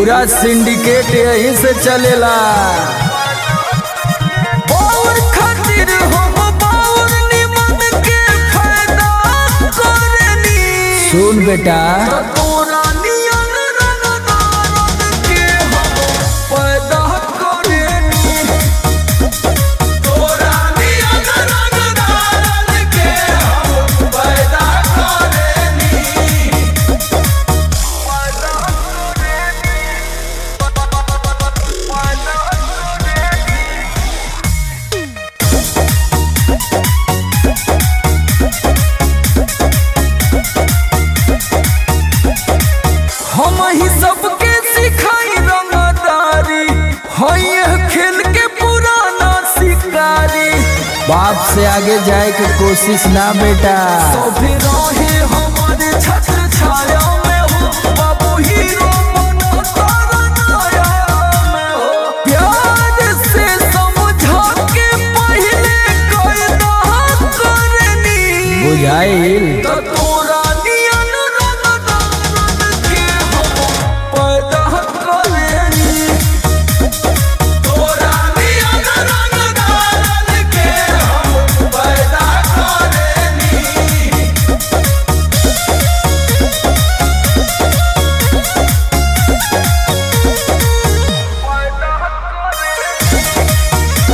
पूरा सिंडिकेट यहीं से चलेला और खातिर हम बाउर निमन के फायदा करनी सुन बेटा तोरा नियन रंगदारन के हम पैदा करनी तोरा नियन रंगदारन के हम पैदा करनी पैदा करनी पैदा करनी हम ही सबके सिखाई रंगदारी हई यह खेल के पुराना शिकारी बाप से आगे जाए के कोशिश ना बेटा सभी रहे हमारे छत्र छाया में हो बाबू हीरो बनो तारा नाया में हो प्यार से समझा के पहले कायदा करनी बुझाइल त तोरा नियन रंगदारन के हम पैदा करनी तोरा नियन रंगदारन के हम पैदा करनी पैदा करनी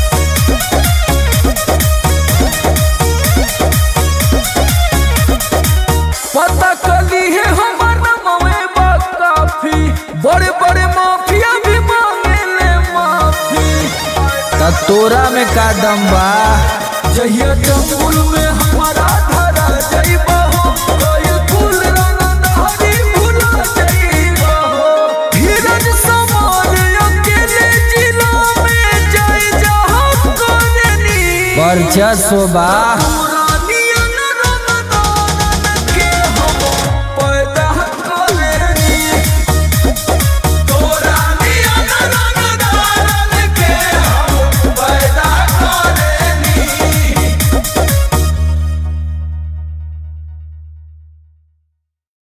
पता कली है हमार नमवे बा काफी बड़े बड़े माफिया भी मांगे ले माफी त तोरा में का दम बा जहिया जंगल में हमारा धरा जाइबा हो कोई कुल रंग धारी भुला जाइबा हो धीरज समान अकेले जिला में जाए जहाँ करनी वर्चस्व बा